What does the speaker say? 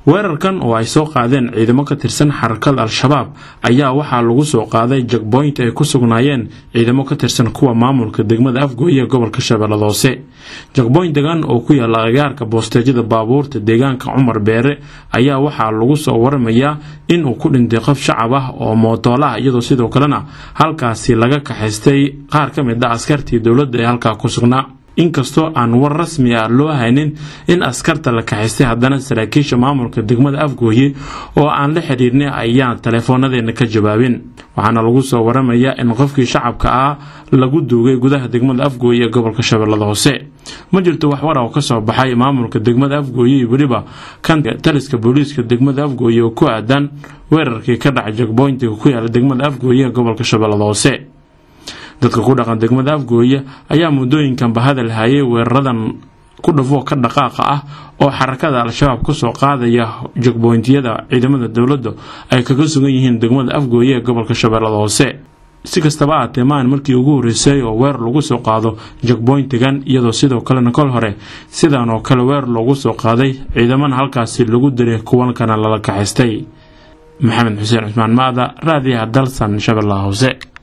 weerarkan oo ay soo qaadeen ciidamo ka tirsan xarakada al-shabaab ayaa waxaa lagu soo qaaday jagboynt ay ku sugnaayeen ciidamo ka tirsan kuwa maamulka degmada afgooye ee gobolka shabeellada hoose jagboyntigan oo ku yaala agaarka boosteejyada baabuurta deegaanka cumar beere ayaa waxaa lagu soo waramayaa in uu ku dhintay qof shacab ah oo mootoolaha iyadoo sidoo kalena halkaasi laga kaxaystay qaar ka mid ah askartii dowladda ee halkaa ku sugnaa inkastoo aan war rasmi ah loo haynin in askarta la kaxaystay haddana saraakiisha maamulka degmada afgooye oo aan la xidhiirnay ayaan taleefoonadeena ka jawaabin waxaana lagu soo waramayaa in qofkii shacabka ah lagu duugay gudaha degmada afgooye ee gobolka shabeellada hoose ma jirto wax war oo ka soo baxay maamulka degmada afgooye iyo weliba kan taliska booliiska degmada afgooye oo ku aadan weerarkii ka dhacay jagboyntiga ku yaala degmada afgooye ee gobolka shabeellada hoose dadka ku dhaqan degmada afgooye ayaa muddooyinkanba hadal hayay weeraradan ku dhafoo ka dhaqaaqa ah oo xarakada al-shabaab kasoo qaadaya jagboyntiyada ciidamada dowladda ay kaga sugan yihiin degmada afgooye ee gobolka shabeellada hoose si kastaba aatee maan markii ugu horreysay oo weer lagu soo qaado jagboyntigan iyadoo sidoo kalena kol hore sidan oo kale weer loogu soo qaaday ciidamana halkaasi lagu diray kuwankana lala kaxaystay maxamed xuseen cusmaan maada raadiyaha dalsan shabeellaha hoose